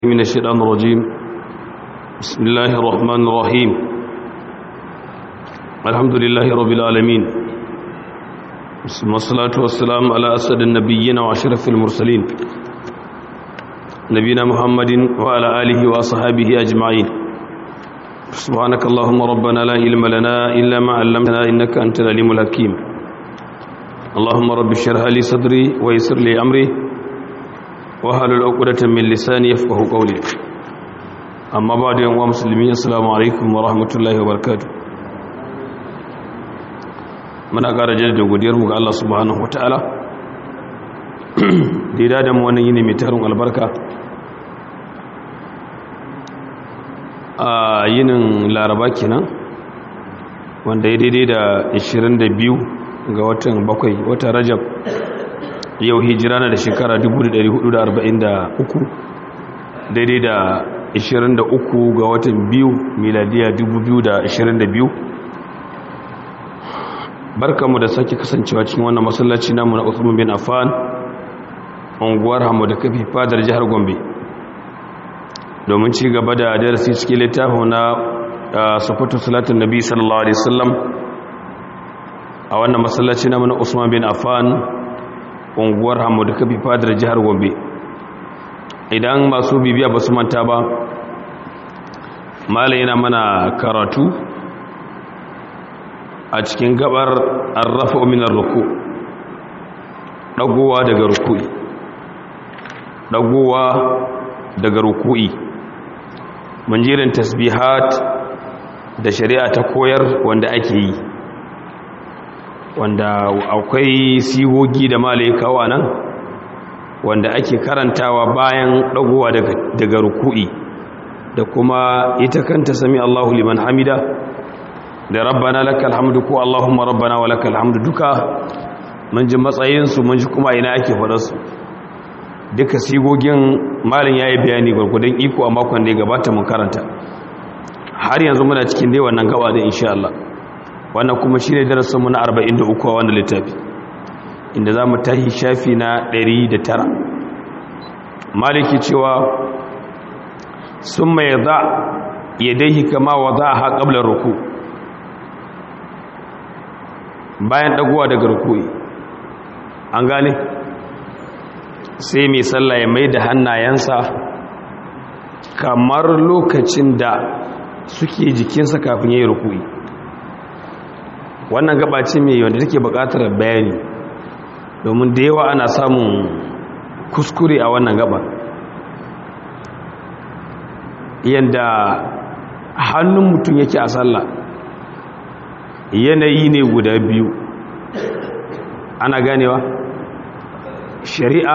من الشيطان الرجيم بسم الله الرحمن الرحيم الحمد لله رب العالمين والصلاة والسلام على أسد النبيين وعشرف المرسلين نبينا محمد وعلى آله وأصحابه أجمعين سبحانك اللهم ربنا لا علم لنا إلا ما علمتنا إنك أنت العليم الحكيم اللهم رب اشرح لي صدري ويسر لي أمري wahalar ukudatan min lisani yafqahu qawli amma ba da yanwa musulmi assalamu alaikum wa rahmatullahi wa barakatuh muna ƙara jaddada godiyar mu ga Allah subhanahu wataala da ya da mu wannan yini mai tarin albarka a yinin laraba kenan wanda ya daidai da 22 ga watan bakwai watan rajab yau hijira na da shekara 1443 daidai da 23 ga watan biyu miladiya 2022 barkamu da sake kasancewa cikin wannan masallaci namu na Uthman bin Affan unguwar Hamu da kafi fadar jihar Gombe domin ci gaba da darasi cikin littafin na sufatu salatin nabi sallallahu alaihi wasallam a wannan masallaci namu na Usman bin Affan unguwar hamu da kafi fadar jihar gombe idan masu bibiya ba su manta ba mala yana mana karatu a cikin gabar arrafa ominar ruku ɗagowa daga ruku'i ɗagowa daga ruku'i manjirin tasbihat da shari'a ta koyar wanda ake yi wanda akwai sigogi da malaikawa nan wanda ake karantawa bayan dagowa daga ruku'i da kuma ita kanta sami Allahu liman hamida da rabbana lakal hamdu ko Allahumma rabbana wa lakal hamdu duka mun ji matsayinsu mun ji kuma ina ake faɗarsu duka sigogin malin ya yi bayani gwargwadon iko a makon da ya gabata mun karanta har yanzu muna cikin dai wannan gaba da insha Allah wannan kuma shi ne darasinmu na 43 a wannan littafi inda za mu tahi shafi na 109 maliki cewa sun mai za ya daihi kama wa za a haƙablar ruku bayan ɗaguwa daga rukui an gane sai mai sallah ya mai da hannayensa kamar lokacin da suke jikinsa kafin ya yi rukui wannan gaba ce mai wanda take buƙatar bayani domin da yawa ana samun kuskure a wannan gaba yadda hannun mutum yake a sallah yanayi ne guda biyu ana ganewa shari'a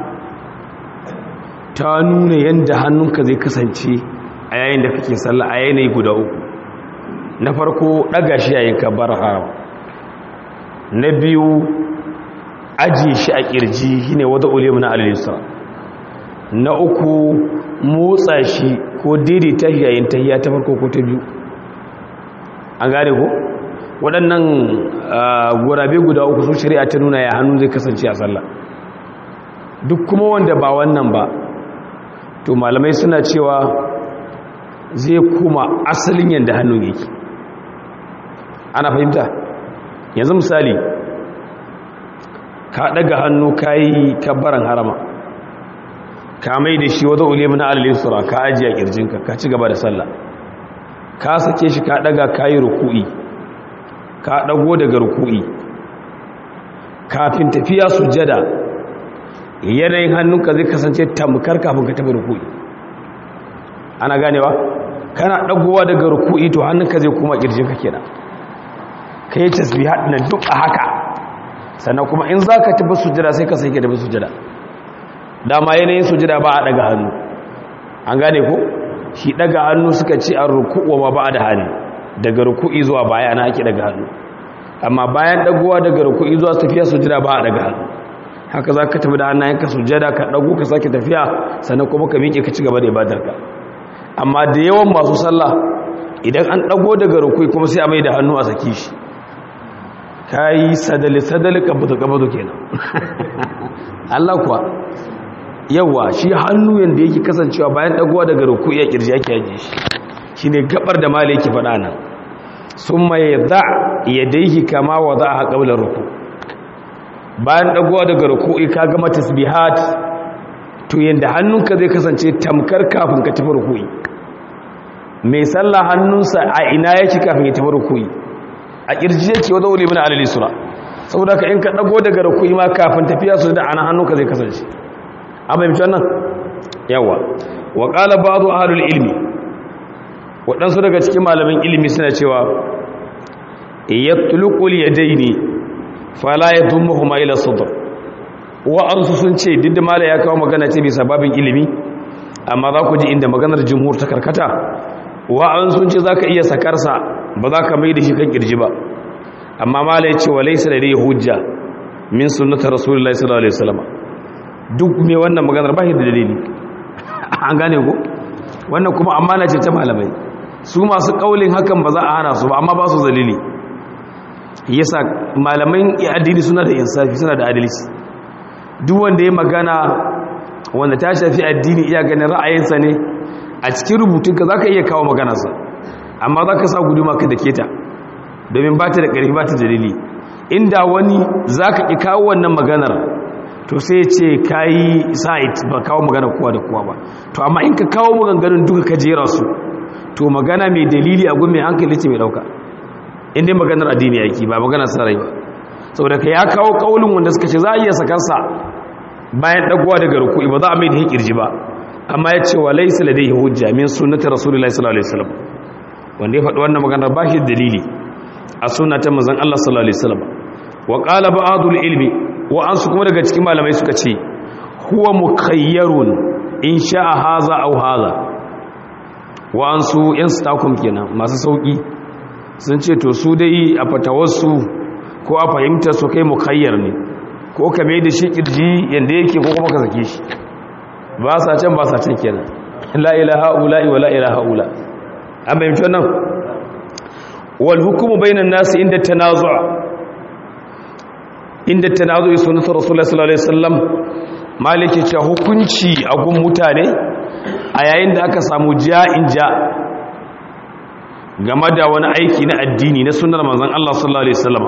ta nuna yadda hannunka zai kasance a yayin da kake sallah a yanayi guda uku na farko ɗaga shi yayin kabbar haram na biyu ajiye shi a ƙirji shine wata ulimu na alisa na uku motsa shi ko daidaita shi yayin tahiya ta farko ko ta biyu an gane ko waɗannan gurabe guda uku sun shari'a ta nuna ya hannu zai kasance a sallah duk kuma wanda ba wannan ba to malamai suna cewa zai kuma asalin yadda hannun yake ana fahimta yanzu misali ka daga hannu ka yi kabbaran harama ka mai da shi wata ulimu na alalisura ka ajiye kirjinka ka ci gaba da sallah ka sake shi ka daga ka yi ruku'i ka dago daga ruku'i kafin tafiya sujada yanayin hannunka zai kasance tamkar kafin ka tafi ruku'i ana ganewa kana dagowa daga ruku'i to hannunka zai kuma kirjinka kenan ka yi tasbihat na duk a haka sannan kuma in za ka tafi sujada sai ka sai ka tafi sujada dama yanayin sujada ba a daga hannu an gane ko shi daga hannu suka ce an ruku'u ma ba da hannu daga ruku'i zuwa baya na ake daga hannu amma bayan dagowa daga ruku'i zuwa tafiya sujada ba a daga hannu haka za ka tafi da hannayenka sujada ka dago ka sake tafiya sannan kuma ka miƙe ka ci gaba da ibadarka amma da yawan masu sallah idan an dago daga ruku'i kuma sai a mai da hannu a saki shi ka yi sadali-sadali kabatu-kabatu kenan Allah kuwa yawa shi hannu yanda yake kasancewa bayan dagowa daga ruku ya kirji yake yaje shi shine gabar da mala yake faɗa nan summa yadha yadayhi kama wada'a qabla ruku bayan dagowa daga ruku'i ka gama tasbihat to yanda hannunka zai kasance tamkar kafin ka tafi ruku'i mai sallah hannunsa a ina yake kafin ya tafi ruku'i a kirji yake wadda wuli bin alali sura saboda ka in ka dago daga ruku'i ma kafin tafiya su da ana hannunka zai kasance an fahimci wannan yawa wa qala ba'du ahlul ilmi waɗansu daga cikin malamin ilimi suna cewa yatluqul yadaini fala yadhumuhuma ila sadr wa arsu sun ce duk da mala ya kawo magana ce bisa babin ilimi amma za ku ji inda maganar jumhur ta karkata wa'an sun ce za ka iya sakarsa ba za ka mai da shi kan kirji ba amma mala ya ce wa laisa da dai hujja min sunnatar rasulullah sallallahu alaihi wasallam duk me wannan maganar ba shi da dalili an gane ko wannan kuma amana ce ta malamai su masu kaulin hakan ba za a hana su ba amma ba su dalili yasa malaman addini suna da insafi suna da adalci duk wanda ya magana wanda ta shafi addini iya ganin ra'ayinsa ne a cikin rubutunka za ka iya kawo maganarsa amma za ka sa guduma ka da keta domin ba ta da ƙarfi ba ta dalili inda wani za ka ƙi kawo wannan maganar to sai ce ka yi sa'id ba kawo maganar kowa da kowa ba to amma in ka kawo maganganun duka ka jera su to magana mai dalili a gun mai hankali ce mai ɗauka inda maganar addini yaki ba maganar sarai ba saboda ka ya kawo ƙaunin wanda suka ce za a iya sakarsa bayan ɗagowa daga rukui ba za a mai da hikirji ba amma ya ce wa laisa ladai hujja min sunnati rasulullahi sallallahu alaihi wasallam wanda ya faɗi wannan maganar ba shi dalili a sunnatin manzon Allah sallallahu alaihi wasallam wa qala ba'dul ilmi wa an su kuma daga cikin malamai suka ce huwa mukayyarun in sha'a haza aw haza wa an su yan stakum kenan masu sauki sun ce to su dai a fatawarsu ko a fahimtar su kai mukayyar ne ko ka mai da shi kirji yanda yake ko kuma ka sake shi ba sa can ba sa can kenan la ilaha ula'i wa la ilaha ula an bayyance wannan wal hukumu bainan nasi inda tanazu'a inda tanazu'i sunnatu rasulullahi sallallahu alaihi wasallam maliki ce hukunci a gun mutane a yayin da aka samu ja'in ja game da wani aiki na addini na sunnar manzon Allah sallallahu alaihi wasallam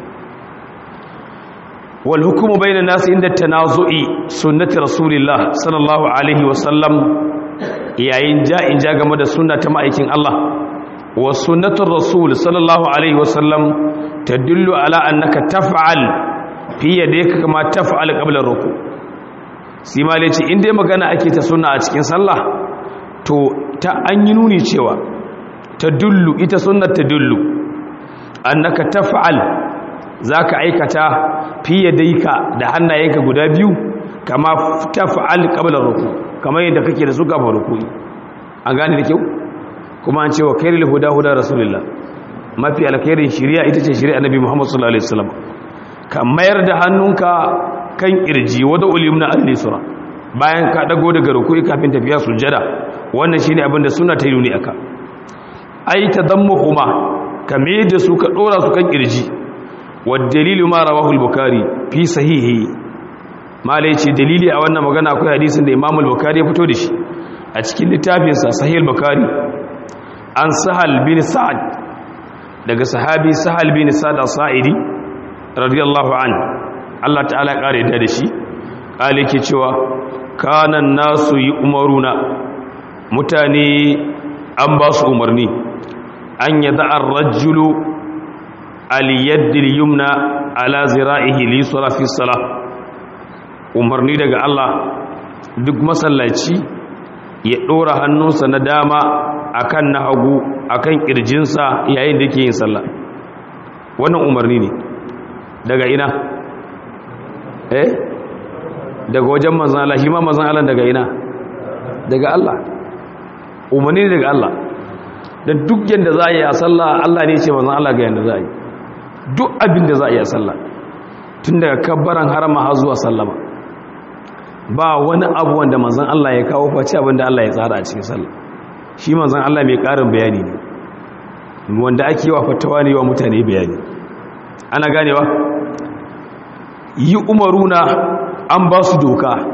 wal hukumu bainan nasi inda tanazu'i sunnati rasulillah sallallahu alaihi wasallam yayin ja'in ja game da sunna ta ma'aikin Allah wa sunnatur rasul sallallahu alaihi wasallam tadullu ala annaka taf'al fi yadayka kama taf'al qabla ruku sai malai ce in dai magana ake ta sunna a cikin sallah to ta an yi nuni cewa tadullu ita sunnat tadullu annaka taf'al zaka aikata fi yadayka da hannayenka guda biyu kama taf'al qabla ruku kamar yadda kake da su kafin ruku'i an gane da kyau kuma an ce wa kairil huda huda rasulullah mafi alkhairin shari'a ita ce shari'a nabi muhammad sallallahu alaihi wasallam ka mayar da hannunka kan kirji wada ulimna al-lisra bayan ka dago daga ruku'i kafin tafiya sujada wannan shine abin da sunna ta yi nuni aka ai tadammuhuma ka mai da su ka dora su kan kirji wa dalilu ma rawahu al-bukhari fi sahihi malai ce dalili a wannan magana akwai hadisin da imam al-bukhari ya fito da shi a cikin littafinsa sahih al-bukhari an sahal bin sa'ad daga sahabi sahal bin sa'ad as-sa'idi radiyallahu an Allah ta'ala ya kare da shi kale ke cewa kana nasu yi umaruna mutane an ba su umarni an yada ar-rajulu al-yadd al-yumna ala zira'ihi li yusra fi salah umarni daga Allah duk masallaci ya ɗora hannunsa na dama akan na hagu akan ƙirjinsa yayin da yake yin sallah wannan umarni ne daga ina eh daga wajen manzan Allah shi ma manzan Allah daga ina daga Allah umarni ne daga Allah da duk yadda za a yi a sallah Allah ne ce manzan Allah ga yadda za a yi duk abin da za a yi a sallah tun daga kabbaran harama har zuwa sallama ba wani abu wanda manzan Allah ya kawo face abinda Allah ya tsara a cikin sallah shi manzan Allah mai ƙarin bayani ne wanda ake wa fatawa ne wa mutane bayani ana ganewa yi umaruna an ba su doka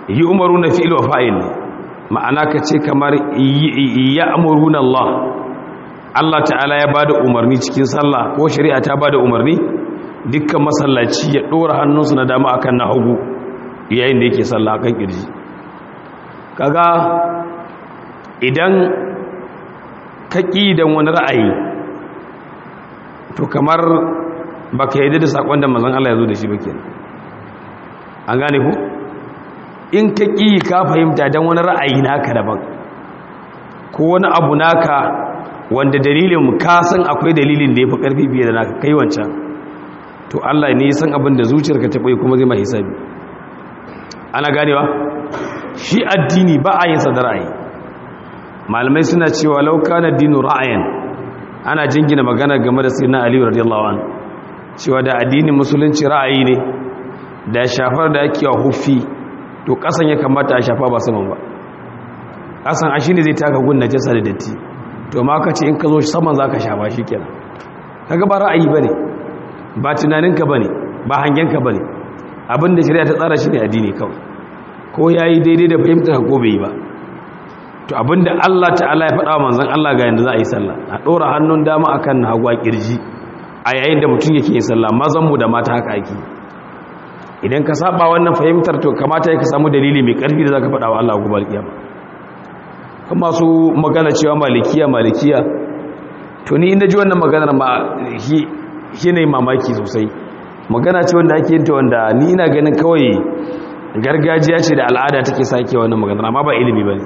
yi umaru na fi'il wa fa'il ne ma'ana ka ce kamar ya amuru na Allah Allah ta'ala ya ba da umarni cikin sallah ko shari'a ta ba da umarni dukkan masallaci ya ɗora hannunsu na dama akan na hagu yayin da yake sallah akan ƙirji kaga idan ka ƙi don wani ra'ayi to kamar ba ka yi da saƙon da mazan Allah ya zo da shi ba ke an gane ku in ka ƙi ka fahimta don wani ra'ayi naka daban ko wani abu naka wanda dalilin ka san akwai dalilin da ya fi ƙarfi fiye da naka kai wancan to Allah ne san abin da zuciyarka ta ɓoye kuma zai mai hisabi ana ganewa shi addini ba a yin sa da ra'ayi malamai suna cewa lauka na dinu ra'ayin ana jingina magana game da sayyidina ali radiyallahu anhu cewa da addinin musulunci ra'ayi ne da shafar da ake hufi to kasan ya kamata a shafa ba saman ba kasan a shine zai taka gun najasa da datti to ma ka ce in ka zo saman zaka shafa shikenan kaga ba ra'ayi bane ba tunaninka bane ba hangenka bane abinda shari'a ta tsara shi ne addini kawai ko yayi daidai da fahimtar ko bai yi ba to abinda Allah ta'ala ya faɗa wa manzon Allah ga yanda za a yi sallah a ɗora hannun dama akan hagwa kirji a yayin da mutum yake yin sallah mazan mu da mata haka ake idan ka saba wannan fahimtar to kamata ya ka samu dalili mai ƙarfi da zaka faɗa wa Allah gobe alƙiyama kuma su magana cewa malikiya malikiya to ni inda ji wannan maganar ma shi ne mamaki sosai magana ce wanda ake yin ta wanda ni ina ganin kawai gargajiya ce da al'ada take sake wannan maganar amma ba ilimi bane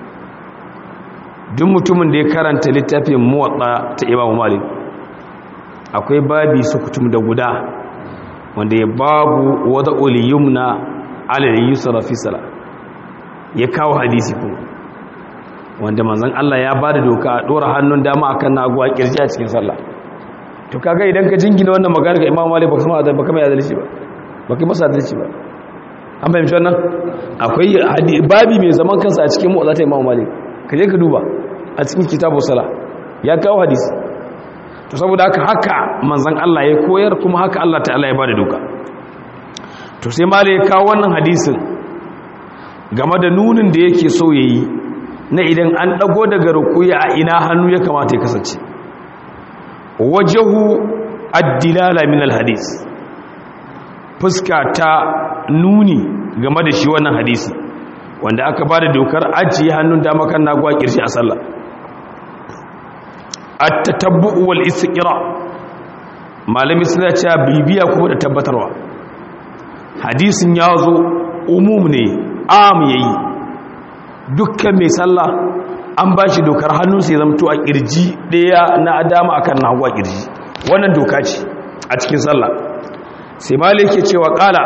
duk mutumin da ya karanta littafin muwatsa ta imamu malik akwai babi sukutum da guda wanda ya babu wada uliyumna alal yusra fi sala ya kawo hadisi kuma wanda manzon Allah ya bada doka a dora hannun dama akan nagu a kirji a cikin sallah to kaga idan ka jingina wannan magana ga imamu malik baka sama baka mai adalci ba baka masa adalci ba an fahimci wannan akwai babi mai zaman kansa a cikin muwatsa ta imamu malik ka je ka duba a cikin kitabu sala ya kawo hadisi to saboda haka haka manzan Allah ya koyar kuma haka Allah ta'ala ya bada doka to sai mala ya kawo wannan hadisin game da nunin da yake so yayi na idan an dago daga rukuya a ina hannu ya kamata ya kasance wajahu ad-dilala min al-hadis fuska ta nuni game da shi wannan hadisi wanda aka ba da dokar ajiye hannun dama kan nagwa kirshi a sallah at-tatabbu wal istiqra malami suna cewa bibiya kuma da tabbatarwa hadisin ya zo umum ne am yayi dukkan mai sallah an ba shi dokar hannun sai zamto a kirji daya na adama akan nagwa kirji wannan doka ce a cikin sallah sai malike cewa kala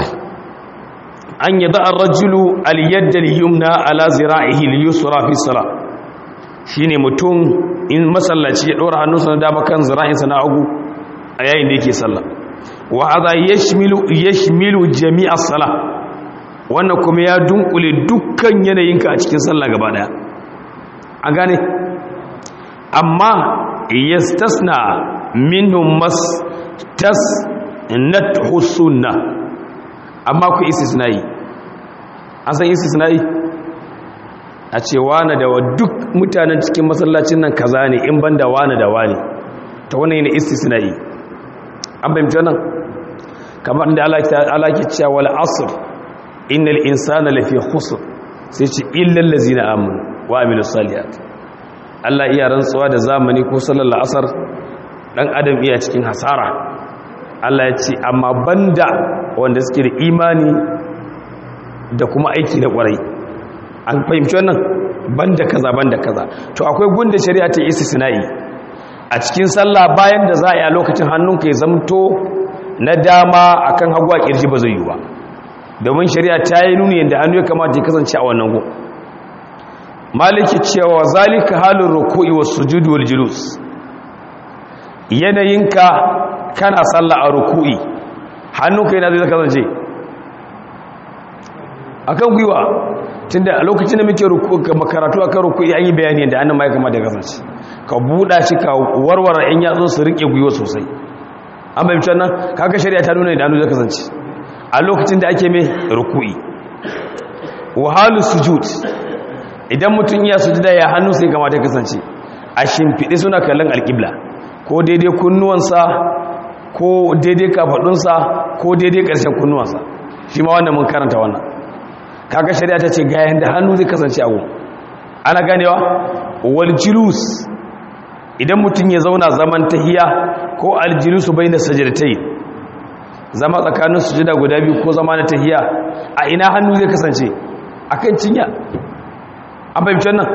an yi da'ar rajulu aliyadda liyumna ala zira'ihi liyusra fi sala shine mutum in masallaci ya ɗora hannunsa na dama kan zira'insa na hagu a yayin da yake sallah wa hadha yashmilu yashmilu jami'a sala wannan kuma ya dunkule dukkan yanayinka a cikin sallah gaba daya an gane amma yastasna minhum mas tas nathu sunnah amma ku istisna'i an san istisna'i a ce wane da duk mutanen cikin masallacin nan kaza ne in ban da wane da wane ta wani ne istisna'i an bayyanta nan kamar da Allah ke cewa wal asr innal insana lafi khusr sai ce illal ladzina amanu wa amilus salihat Allah iya rantsuwa da zamani ko sallar asar dan adam iya cikin hasara Allah ya ce amma banda wanda suke da imani da kuma aiki na kwarai an fahimci wannan banda kaza banda kaza to akwai gunda shari'a ta istisna'i a cikin sallah bayan da za a yi a lokacin hannunka ya zamto na dama akan hagu a kirji ba zai yi ba domin shari'a ta yi nuni yadda hannu ya kamata ya kasance a wannan gun maliki cewa zalika halin ruku'i was sujudi wal julus yanayinka kana sallah a ruku'i hannunka yana zai kasance akan gwiwa tunda a lokacin da muke makaratu akan ruku'i an yi bayani yadda annan ma ya kamata ya kasance ka buɗa shi ka warware in yatsun su rike gwiwa sosai an bayyance nan kaga shari'a ta nuna da hannu zai kasance a lokacin da ake mai ruku'i wahalu sujud idan mutum ya sujuda ya hannu sai kamata kasance a shimfiɗe suna kallon alƙibla ko daidai kunnuwansa ko daidai kafaɗunsa ko daidai ƙarshen kunnuwansa shi ma wannan mun karanta wannan kaga shari'a ta ce ga yanda hannu zai kasance a gun ana ganewa wal julus idan mutum ya zauna zaman tahiya ko aljulusu bayna sajdatayn zama tsakanin sujuda guda biyu ko zama na tahiya a ina hannu zai kasance akan cinya an fahimci nan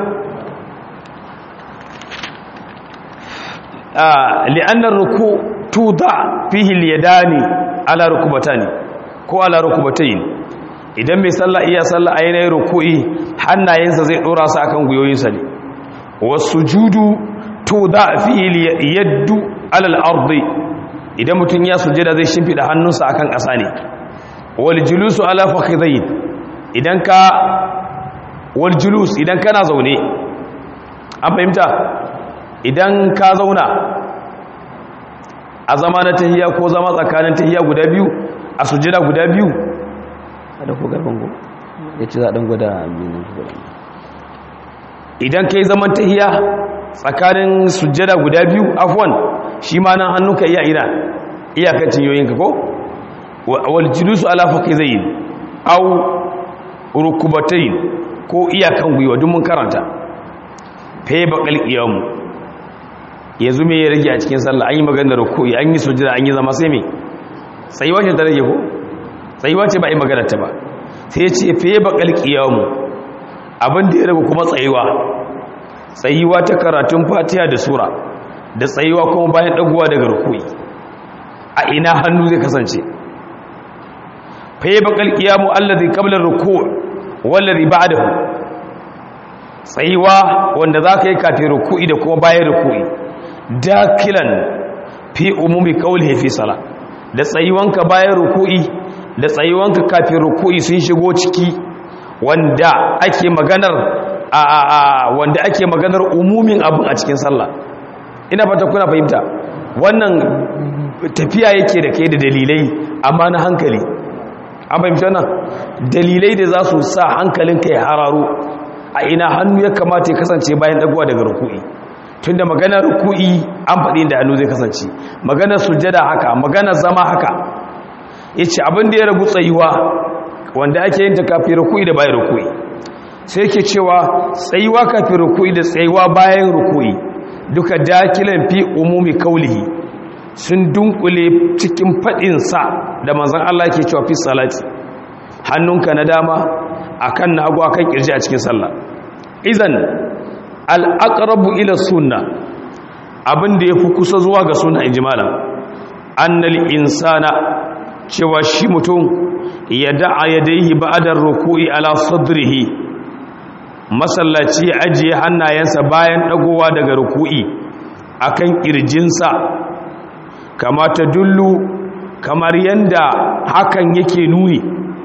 li'annar ruku tuda fihi al-yadani ala rukubatani ko ala rukubatayn idan mai sallah iya sallah a yanayin ruku'i hannayensa zai dora su akan guyoyinsa ne wasujudu tuda fihi yaddu ala al-ardi idan mutum ya sujada zai shimfida hannunsa akan ƙasa ne wal julusu ala fakhidhayn idan ka wal julus idan kana zaune an fahimta idan ka zauna a zama na tahiya ko zama tsakanin tahiya guda biyu a sujada guda biyu da ko garban go ya ce zaɗin gwada idan ka yi zaman tahiya tsakanin sujada guda biyu afwan shi ma nan hannunka iya ina iyakar cinyoyinka ko wal julusu ala fakizayn aw rukubatayn ko iyakan gwiwa duk mun karanta fa baqal qiyam yanzu me ya rage a cikin sallah an yi maganar ruku'i an yi sujada an yi zama sai me sai wace ta rage ko sai wace ba yi maganar ta ba sai ya ce fa baqal qiyam abin da ya rage kuma tsayuwa tsayuwa ta karatun fatiha da sura da tsayuwa kuma bayan dagowa daga ruku'i a ina hannu zai kasance fa baqal qiyam alladhi qabla ar-ruku' wallazi ba'dahu tsayuwa wanda zaka yi kafin ruku'i da kuma bayan ruku'i dakilan fi umumi qawlihi fi sala da tsayuwanka bayan ruku'i da tsayuwanka kafin ruku'i sun shigo ciki wanda ake maganar a a a wanda ake maganar umumin abun a cikin sallah ina fata kuna fahimta wannan tafiya yake da kai da dalilai amma na hankali an fahimci wannan dalilai da za su sa hankalinka ya hararo a ina hannu ya kamata ya kasance bayan dagowa daga ruku'i tunda maganar ruku'i an faɗi da hannu zai kasance maganar sujjada haka maganar zama haka yace abin da ya ragu tsayuwa wanda ake yin ta kafin ruku'i da bayan ruku'i sai yake cewa tsayuwa kafin ruku'i da tsayuwa bayan ruku'i duka dakilan fi umumi kaulihi sun dunkule cikin faɗinsa da manzan Allah ke cewa fi salati hannunka na dama akan na hagu akan kirji a cikin sallah izan al'aqrabu ila sunna abin da yafi kusa zuwa ga sunna ijmala annal insana cewa shi mutum ya da'a yadayhi ba'da ruku'i ala sadrihi masallaci ya ajiye hannayensa bayan dagowa daga ruku'i akan kirjinsa kama ta dullu kamar yanda hakan yake nuni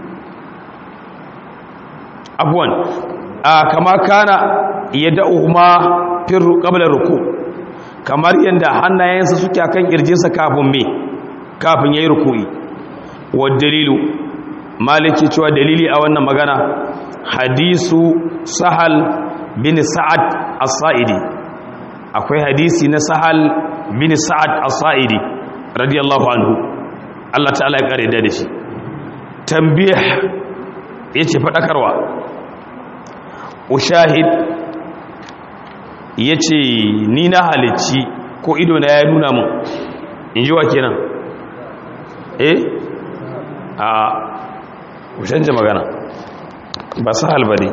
abuwan kama kana ya da'uhuma firru qabla ruku kamar yanda hannayensa suke akan kirjinsa kafin me kafin yayi ruku'i wa dalilu maliki cewa dalili a wannan magana hadisu sahal bin sa'ad as-sa'idi akwai hadisi na sahal bin sa'ad as-sa'idi radiyallahu anhu Allah ta'ala ya kare da shi tambih yace fadakarwa ushahid yace ni na halicci ko ido na ya nuna mun inji wa kenan eh a ushanje magana ba sahal bane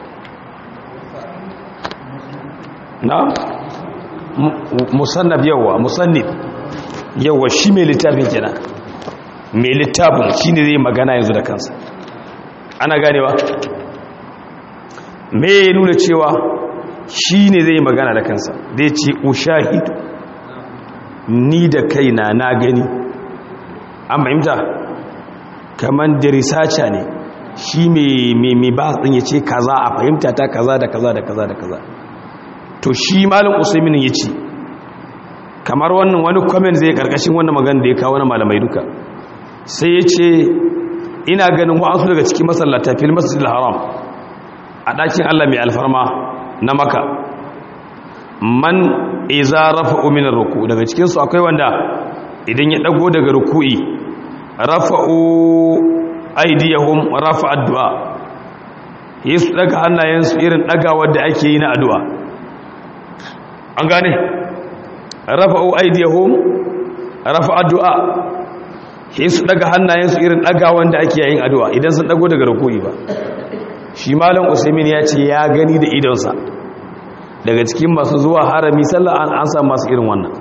na musannab yawa musannif yawa shi mai littafin kenan mai littafin shi ne zai magana yanzu da kansa ana ganewa me ya nuna cewa shi ne zai magana da kansa zai ce ushahidu ni da kaina na gani an fahimta kamar da risacha ne shi mai ba ɗin ya ce kaza a fahimta ta kaza da kaza da kaza da kaza to shi malin usaimin ya ce kamar wannan wani kwamen zai karkashin wannan magana da ya kawo na malamai duka sai ya ce ina ganin wa'ansu daga cikin masallata fil masjidil haram a ɗakin Allah mai alfarma na maka man iza rafa'u min ruku daga cikin su akwai wanda idan ya dago daga ruku'i rafa'u aydiyahum rafa addu'a yesu daga hannayensu irin dagawar da ake yi na addu'a an gane rafa'u aydiyahum rafa addu'a yesu daga hannayensu irin dagawar da ake yin addu'a idan sun dago daga ruku'i ba shi malam usaimin ya ce ya gani da idonsa daga cikin masu zuwa harami sallah an an samu masu irin wannan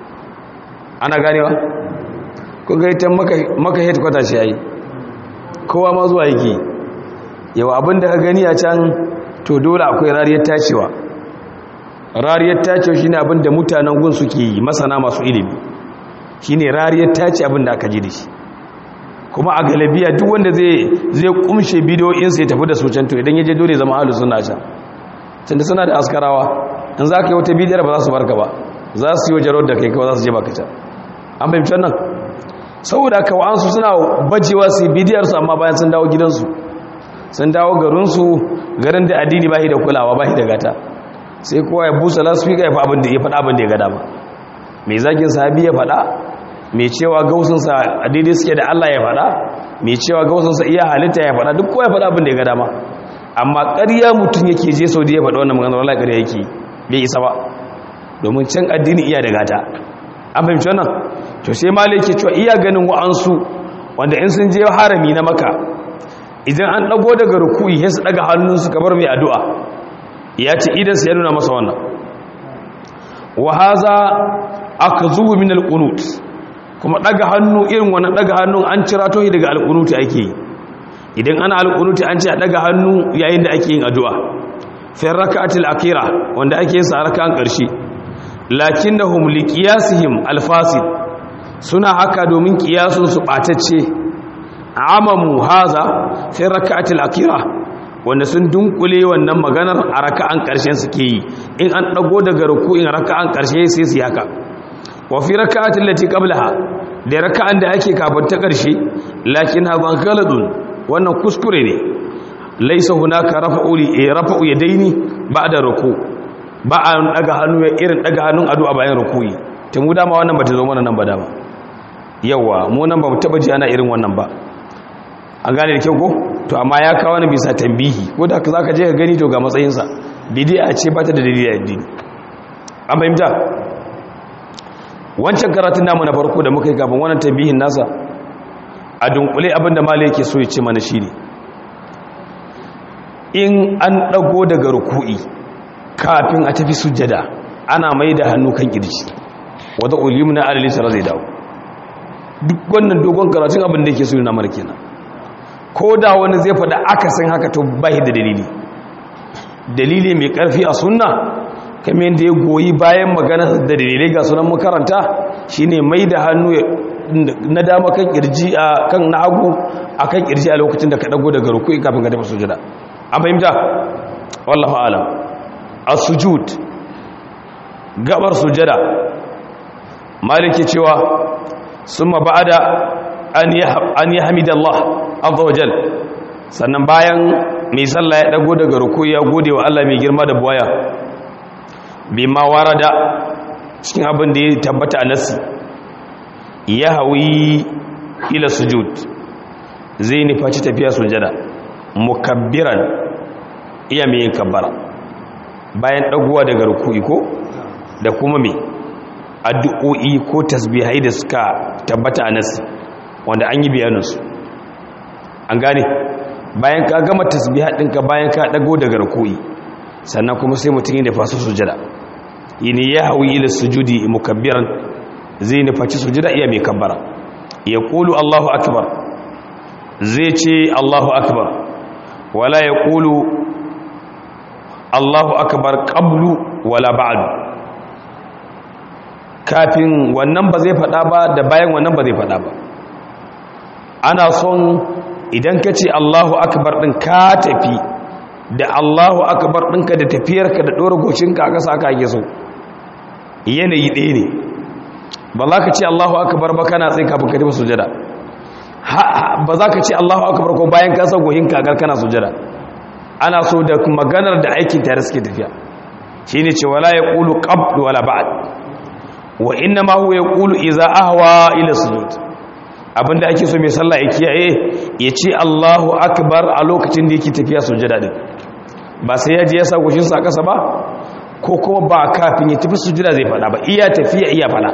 ana ganewa ko ga ita maka headquarter shi yayi kowa ma zuwa yake yawa abinda ka gani a can to dole akwai rariyar tacewa rariyar tacewa shine abinda mutanen gun suke yi masana masu ilimi shine rariyar tace abinda aka ji da shi kuma a galabiya duk wanda zai zai kumshe bidiyoyinsa ya tafi da su can to idan ya je dole zama ahlus sunna can tunda suna da askarawa in za ka yi wata bidiyar ba za su barka ba za su yi wa jarar da kai kawai za su je baka can an fahimci nan saboda kawa'ansu suna bajewa su yi bidiyarsu amma bayan sun dawo gidansu sun dawo garinsu garin da addini ba da kulawa ba da gata sai kowa ya busa lasfika ya faɗa abin da ya gada ba mai zagin sahabi ya faɗa mai cewa gausunsa a daidai suke da allah ya faɗa mai cewa gausunsa iya halitta ya faɗa duk kowa ya faɗa abin da ya gada ma amma ƙarya mutum yake je sau da ya faɗa wannan maganar wala ƙarya yake bai isa ba domin can addini iya da gata an fahimci wannan to sai ma yake cewa iya ganin wa'ansu wanda in sun je harami na maka idan an ɗago daga rukuyi sai su ɗaga hannunsu kamar mai addu'a ya ce idan su ya nuna masa wannan wa haza aka zuwa min alƙunut kuma ɗaga hannu irin wannan ɗaga hannun an cira tohi daga alƙunuti ake yi idan ana alƙunuti an ce a daga hannu yayin da ake yin addu'a fin raka'atul akira wanda ake yin sa a raka'an ƙarshe lakinnahum liqiyasihim alfasid suna haka domin kiyasun su batacce amamu haza fin raka'atul akira wanda sun dunkule wannan maganar a raka'an ƙarshen suke yi in an dago daga ruku'in raka'an ƙarshe sai su haka wa fi raka'atul lati qablaha da raka'an da ake kafin ta ƙarshe lakin hadha ghaladun wannan kuskure ne laisa hunaka rafa'u rafa'u yadaini ba'da ruku ba a daga hannu irin daga hannun adu a bayan rukuyi tun mu dama wannan bata zo mana nan ba dama yawa mu nan ba mu taba ji ana irin wannan ba an gane da kyau ko to amma ya kawo ni bisa tambihi ko da zaka je ka gani to ga matsayin sa bid'a ce ba ta da dalili addini an fahimta wancan karatun namu na farko da muka yi kafin wannan tambihin nasa a dunkule abinda malai yake so ya ce mana shine in an dago daga ruku'i kafin a tafi sujjada ana mai da hannu kan kirji wadda ulimna alalisar zai dawo duk wannan dogon karatun abin da yake so na marke na ko da wani zai faɗa akasin haka to bai da dalili dalili mai ƙarfi a sunna kamar yadda ya goyi bayan magana da dalilai ga sunan makaranta shine mai da hannu na dama kan kirji a kan na hagu a kan kirji a lokacin da ka dago daga rukui kafin ka tafi sujada an fahimta wallahu alam as-sujud gabar sujada maliki cewa summa ba'da an an yahmidallah azza wajal sannan bayan mai sallah ya dago daga rukui ya gode wa Allah mai girma da buwaya bima warada cikin abin da ya tabbata a nasi ya hawi ila sujud zai nufaci tafiya sujada mukabbiran iya mai yin kabbara bayan ɗaguwa daga ruku'i ko da kuma mai addu'o'i ko tasbihai da suka tabbata a nasi wanda an yi bayaninsu an gane bayan ka gama tasbihai ɗinka bayan ka ɗago daga ruku'i sannan kuma sai mutum yi da fasu sujada yini ya hawi ila sujudi mukabbiran zai nufaci sujada iya mai kabbara ya kulu Allahu akbar zai ce Allahu akbar wala ya kulu Allahu akbar qablu wala ba'du kafin wannan ba zai fada ba da bayan wannan ba zai fada ba ana son idan ka ce Allahu akbar din ka tafi da Allahu akbar ɗinka da tafiyarka da ɗora gocinka aka sa aka so yanayi ɗaya ne ba za ka ce Allahu akbar ba kana tsaye kafin ka tafi sujada ba za ka ce Allahu akbar ko bayan ka sa gohinka a kana sujada ana so da maganar da aikin tare suke tafiya shine ce wala yaqulu qabl wala ba'd wa inna ma huwa yaqulu idza ahwa ila sujud abinda ake so mai sallah ya kiyaye ya ce Allahu akbar a lokacin da yake tafiya sujada din ba sai ya je ya sa goshin sa kasa ba ko kuma ba kafin ya tafi sujada zai fada ba iya tafiya iya fada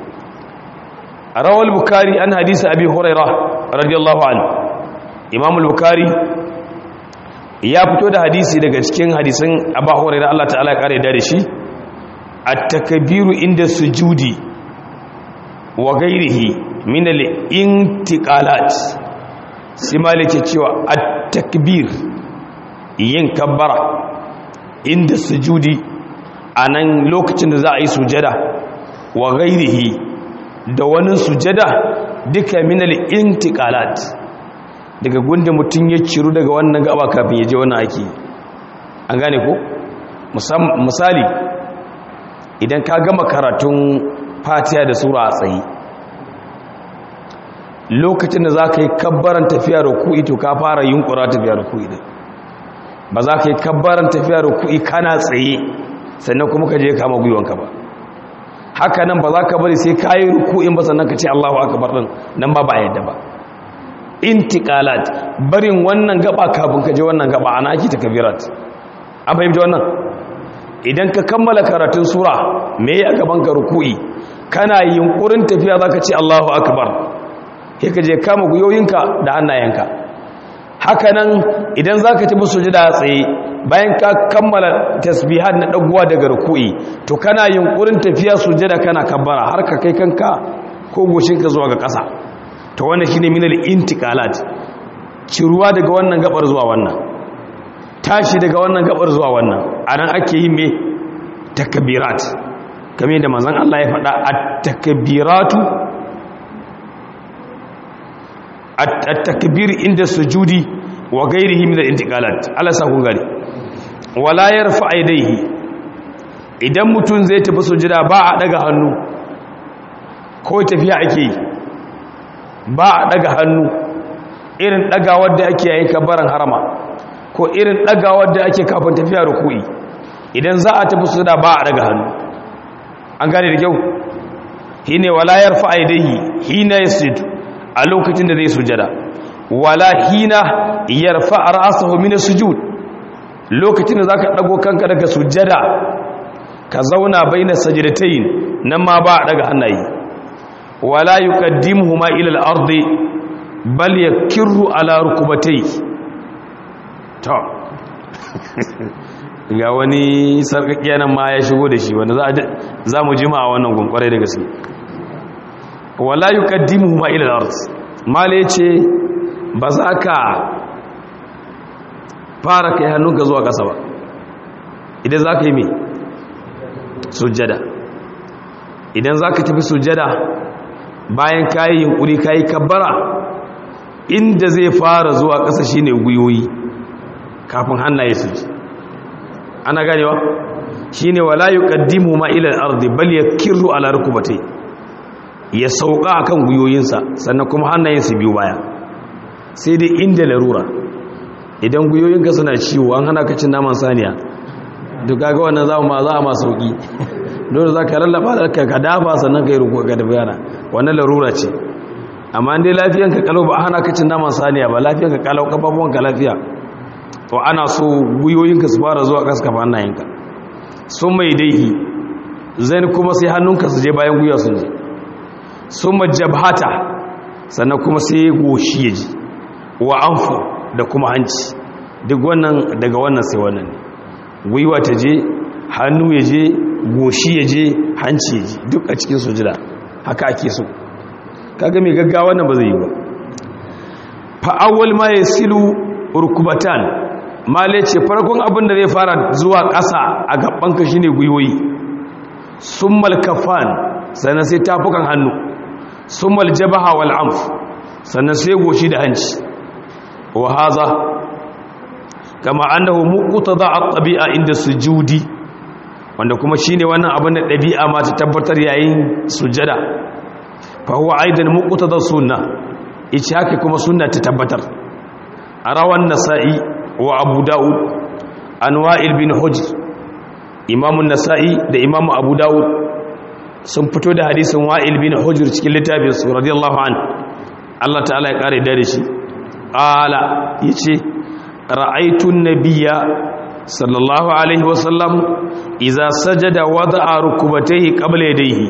rawal bukari an hadisi abi hurairah radiyallahu anhu imam al-bukhari ya fito da hadisi daga cikin hadisin abu hurairah Allah ta'ala ya kare da shi at-takbiru inda sujudi wa ghairihi min al-intiqalat sai malike cewa at-takbir yin kabbara inda sujudi anan lokacin da za a yi sujada wa ghairihi da wani sujada duka min al-intiqalat daga gunda mutum ya ciru daga wannan gaba kafin ya je wannan aiki an gane ko misali idan ka gama karatun fatiha da sura a tsaye lokacin da za ka yi kabbaran tafiya ruku'i to ka fara yunkura tafiya ruku'i din ba za ka yi kabbaran tafiya ruku'i kana tsaye sannan kuma ka je kama gwiwanka ba haka nan ba za ka bari sai ka yi ruku'in ba sannan ka ce allahu akabar din nan ba ba yadda ba intiqalat barin wannan gaba kafin ka je wannan gaba ana ake takbirat an fahimta wannan idan ka kammala karatun sura me ya gaban ka ruku'i kana yunkurin tafiya zaka ce Allahu akbar sai ka je kama guyoyinka da hannayenka haka nan idan zaka tafi sujada tsaye bayan ka kammala tasbihat na daguwa daga ruku'i to kana yunkurin tafiya sujada kana kabbara har ka kai kanka ko goshinka zuwa ga ƙasa to wannan shine minal intiqalat ciruwa daga wannan gabar zuwa wannan tashi daga wannan gabar zuwa wannan anan ake yin me takbirat kamar da manzon Allah ya faɗa at-takbiratu at-takbir inda sujudi wa ghairihi min al-intiqalat Allah sa kun gari wala yarfa aidaihi idan mutun zai tafi sujada ba a daga hannu ko tafiya ake yi ba a daga hannu irin dagawar da ake yayin kabbaran harama ko irin dagawar da ake kafin tafiya ruku'i idan za a tafi sujada ba a daga hannu an gane da kyau hine wala yarfa aidaihi hina yasjud a lokacin da zai sujada wala hina yarfa ra'sahu min sujud lokacin da zaka dago kanka daga sujada ka zauna baina sajdatayn nan ma ba a daga hannaye wala yuqaddimuhuma ila al-ardi bal yakirru ala rukubatayhi to ga wani sarkakiya nan ma ya shigo da shi wanda za mu jima a wannan gunkwarai da gaske wala yuqaddimuhuma ila al-ard mala yace ba za ka fara kai hannunka zuwa ƙasa ba idan za ka yi me sujjada idan za ka tafi sujjada bayan kayi yunkuri kayi kabbara inda zai fara zuwa ƙasa shine guyoyi kafin hannaye su ji ana ganewa shine wala yuqaddimu ma ila al-ardi bal yakirru ala rukbatay ya sauka akan guyoyinsa sannan kuma hannayensa biyu baya sai dai inda larura idan guyoyinka suna ciwo an hana ka cin naman saniya duk kaga wannan za ma za ma sauki dole za ka lallaba ka ka dafa sannan ka yi ruku ga dabiyana wannan larura ce amma dai lafiyanka kalau ba hana ka cin naman saniya ba lafiyanka kalau kafafuwanka lafiya to ana so guyoyinka su fara zuwa kaska hannayenka sun mai daihi zai kuma sai hannunka su je bayan guya sun je sun majabhata sannan kuma sai goshi ya ji wa anfu da kuma hanci duk wannan daga wannan sai wannan gwiwa ta je hannu ya je goshi ya je hanci ya ji duk a cikin sujida haka ake so kaga mai gaggawa nan ba zai yi ba fa'awwal ma yasilu rukubatan male ce farkon abin da zai fara zuwa ƙasa a gabanka shine gwiwoyi summal kafan sannan sai tafukan hannu summal jabaha wal amf sannan sai goshi da hanci wa haza kama annahu muqtada at-tabi'a inda sujudi wanda kuma shine wannan abin da dabi'a ma ta tabbatar yayin sujada fa huwa aidan muqtada sunna ice haka kuma sunna ta tabbatar arawan nasa'i wa abu dawud an wa'il bin hujr imamun nasa'i da imamu abu dawud sun fito da hadisin wa'il bin hujr cikin littafin su radiyallahu an Allah ta'ala ya kare da shi qala yace ra'aytu an-nabiyya sallallahu alaihi wa sallam idza sajada wada'a rukubatayhi qabla yadayhi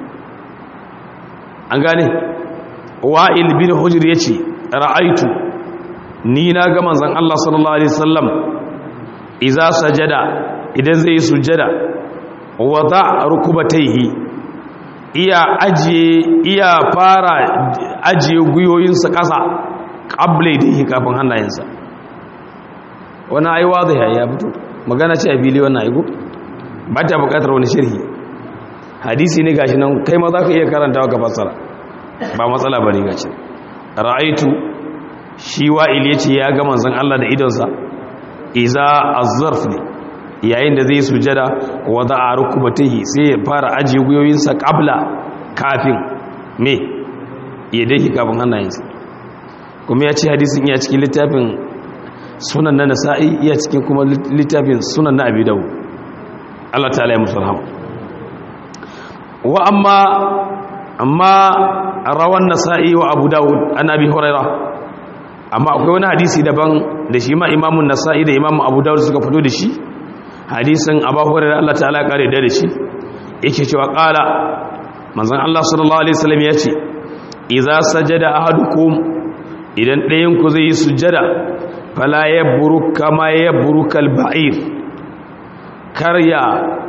an gane wa'il bin hujr yace ra'aytu ni na ga manzon Allah sallallahu alaihi wasallam idza sajada idan zai yi sujjada wada rukubatayhi iya ajiye iya fara ajiye guyoyinsa ƙasa ƙable da yi kafin hannayensa wani aiwa zai ya fito magana ce a fili wannan aiku ba ta buƙatar wani shirhi hadisi ne gashi nan kai ma za ka iya karantawa ka fassara ba matsala ba ne gashi ra'aitu shi wa'il ya ce ya ga manzan Allah da idonsa iza azzarf ne yayin da zai sujada wada a rukubatihi sai ya fara ajiye guyoyinsa kabla kafin me ya dai kafin hannayensa kuma ya ce hadisin iya cikin littafin sunan na nasa'i iya cikin kuma littafin sunan na abi dawo Allah ta'ala ya musu rahama wa amma amma rawan nasa'i wa abu dawud an abi hurairah amma akwai wani hadisi daban da shi ma imamun nasa'i da imamun abu dawud suka fito da shi hadisin abu hurairah Allah ta'ala kare da shi yake cewa qala manzon Allah sallallahu alaihi wasallam ya ce idza sajada ahadukum idan ɗayan ku zai yi sujjada fala yabruk kama yabrukal ba'ir karya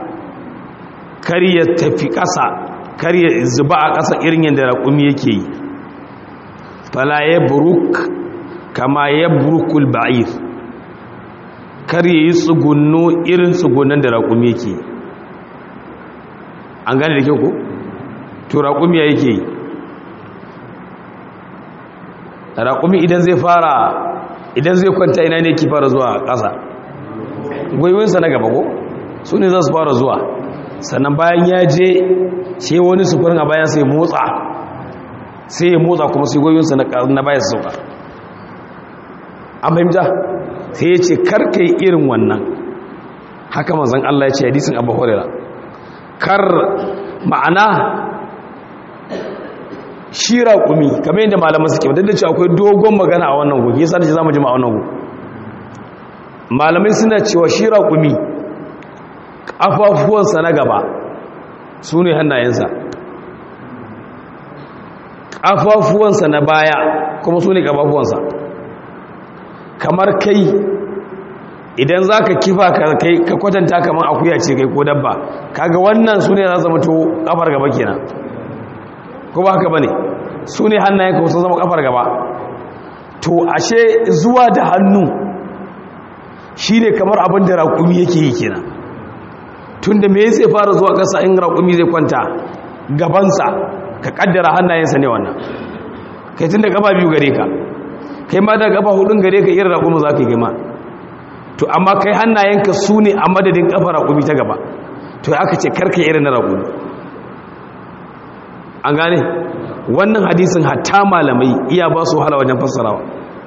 karya tafi ƙasa karya zuba a ƙasa irin yadda raƙumi yake yi fala yabruk kama yabrukul ba'ir kar yi tsugunno irin tsugunnan da raƙumi yake an gane da kyau ko to raƙumi ya yake raƙumi idan zai fara idan zai kwanta ina ne ki fara zuwa ƙasa gwiwinsa na gaba ko su ne za su fara zuwa sannan bayan ya je sai wani sufurin a bayan sai motsa sai ya motsa kuma sai gwiwinsa na bayan sauka an fahimta sai ya ce karkai irin wannan haka mazan Allah ya ce hadisin abu horira kar ma'ana shi raƙumi kamar yadda malaman suke wadda da ce akwai dogon magana a wannan gogi yasa da ce za mu jima a wannan gogi malamai suna cewa shi raƙumi ƙafafuwansa na gaba su ne hannayensa ƙafafuwansa na baya kuma su ne ƙafafuwansa kamar kai idan za ka kifa ka kwatanta kamar akuya ce kai ko dabba kaga wannan su ne za zama to kafar gaba kenan ko ba haka ba ne su ne hannayen ka zama kafar gaba to ashe zuwa da hannu shi ne kamar abin da raƙumi yake yi kenan tun da me zai fara zuwa ƙasa in raƙumi zai kwanta gabansa ka ƙaddara hannayensa ne wannan kai tun da gaba biyu gare ka kai ma da gaba hudun gare ka irin raƙumi za ka yi gama to amma kai hannayenka su ne a madadin ƙafa raƙumi ta gaba to aka ce karka irin na raƙumi an gane wannan hadisin hatta malamai iya ba su wahala wajen fassarawa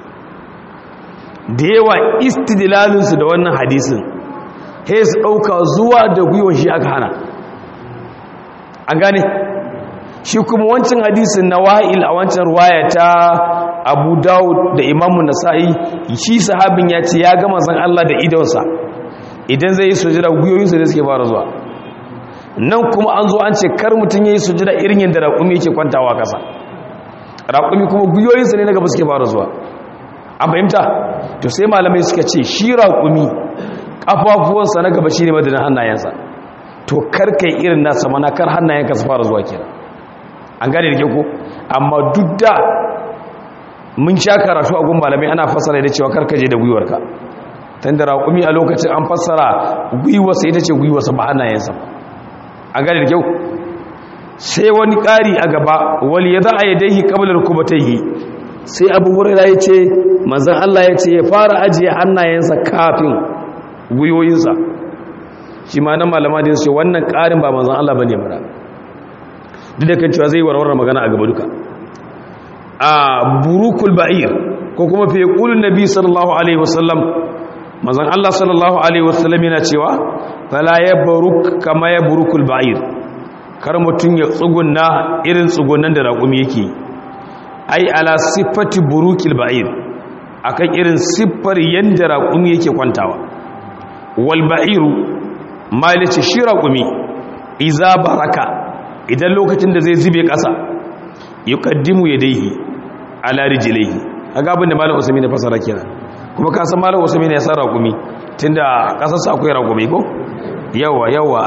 da yawa istidlalinsu da wannan hadisin he su ɗauka zuwa da gwiwon shi aka hana an gane shi kuma wancan hadisin na wa'il a wancan ruwaya ta abu dawud da imamu nasa'i shi sahabin ya ce ya gama san Allah da idonsa idan zai yi sujira gwiwoyinsa da suke fara zuwa nan kuma an zo an ce kar mutum ya yi sujira irin yadda raƙumi yake kwantawa ƙasa raƙumi kuma gwiwoyinsa ne na gaba suke fara zuwa an fahimta to sai malamai suka ce shi raƙumi ƙafafuwansa na gaba shi ne madadin hannayensa to kar kai irin nasa mana kar hannayenka su fara zuwa kenan an gane da ke ko amma duk da mun sha karatu a gun malamai ana fassara da cewa karkaje da gwiwarka tun da raƙumi a lokacin an fassara gwiwarsa ita ce gwiwarsa ba hannayensa an gane da kyau sai wani ƙari a gaba wali ya za a yi daihi ƙabalar kuma ta yi sai abu hurera ya ce manzan Allah ya ce ya fara ajiye hannayensa kafin gwiwoyinsa shi ma nan malama da ce wannan ƙarin ba manzan Allah ba ne mara duk da kan cewa zai warware magana a gaba duka a burukul ba'ir ko kuma fi ƙulun nabi sallallahu alaihi wasallam mazan Allah sallallahu alaihi wasallam yana cewa fala yabruk kama yabrukul ba'ir kar mutun ya tsugunna irin tsugunnan da raƙumi yake ai ala sifati burukil ba'ir akan irin siffar yanda raƙumi yake kwantawa wal ba'iru malice shi raƙumi iza baraka idan lokacin da zai zube ƙasa yuqaddimu yadayhi ala rijlihi kaga abin da malam usaimin ya fasara kenan kuma ka san malam usaimin ya san raƙumi tunda ƙasar sa akwai raƙumi ko yawa yawa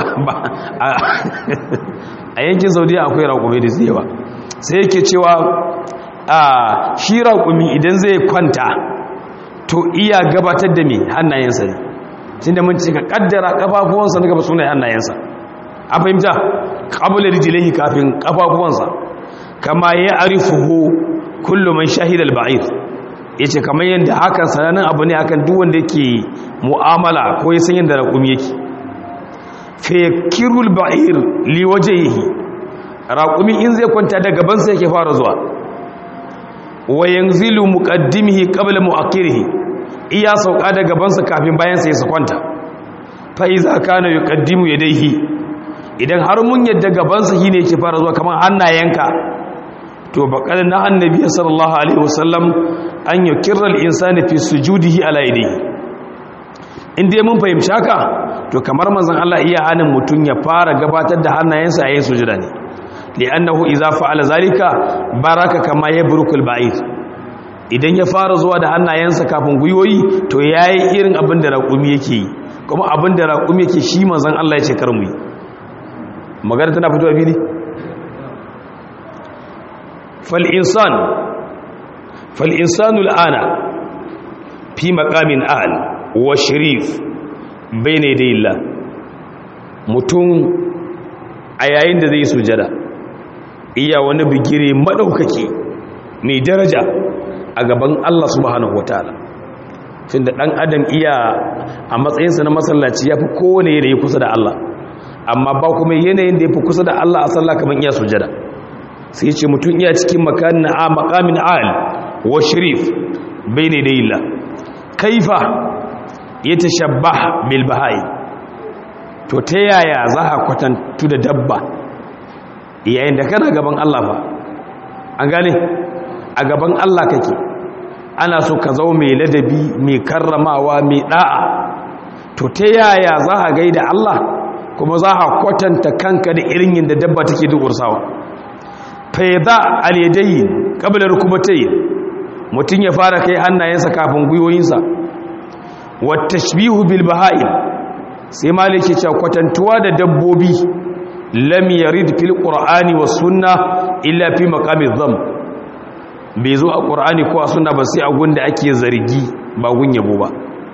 a yankin saudiya akwai raƙumi da zai yawa sai yake cewa a shi raƙumi idan zai kwanta to iya gabatar da me hannayensa ne tunda mun ce ka kaddara kafafuwansa na gaba suna hannayensa a fahimta ƙabular rijilai kafin kafafuwansa kama ya arifuhu kullum man shahidal ba'ir yace kamar yadda hakan sanannen abu ne akan duk wanda yake mu'amala ko ya san yadda raƙumi yake fakirul ba'ir li wajhihi raƙumi in zai kwanta da gaban sa yake fara zuwa wa yanzilu muqaddimihi qabla mu'akhirihi iya sauka da gaban sa kafin bayan sa ya kwanta fa iza kana yuqaddimu yadayhi idan har mun yadda gaban sa shine yake fara zuwa kamar hannayenka to baƙar na annabi sallallahu alaihi wasallam an yi kirar insani fi sujudihi ala yadihi inda ya mun fahimci haka to kamar manzon Allah iya hannun mutum ya fara gabatar da hannayensa a yin sujuda ne li'annahu idza fa'ala zalika baraka kama yabrukul ba'id idan ya fara zuwa da hannayensa kafin guyoyi to yayi irin abin da raƙumi yake yi kuma abin da raƙumi yake shi manzon Allah ya ce kar mu yi magana tana fitowa fili فالإنسان فالإنسان الآن في مقام أهل وشريف بين يدي الله mutum a yayin da zai sujada iya wani bigire madaukaki mai daraja a gaban Allah subhanahu wataala tunda dan adam iya a matsayinsa na masallaci yafi kowane yanayi kusa da Allah amma ba kuma yanayin da yafi kusa da Allah a sallah kaman iya sujada sai ce mutum iya cikin makamin a makamin al wa shirif bai ne da illa kaifa ya ta shabba bilbahai to ta yaya za a kwatantu da dabba yayin da kana gaban Allah fa an gane a gaban Allah kake ana so ka zau mai ladabi mai karramawa mai da'a to ta yaya za a gaida Allah kuma za a kwatanta kanka da irin yin da dabba take dursawa faida alyadayin qabla rukbatayn mutun ya fara kai hannayensa kafin guyoyinsa wat tashbihu bil baha'im sai maliki cewa kwatantuwa da dabbobi lam yarid fil qur'ani was sunna illa fi maqami dham bai zo a qur'ani ko a sunna ba sai a gunda ake zargi ba gun yabo ba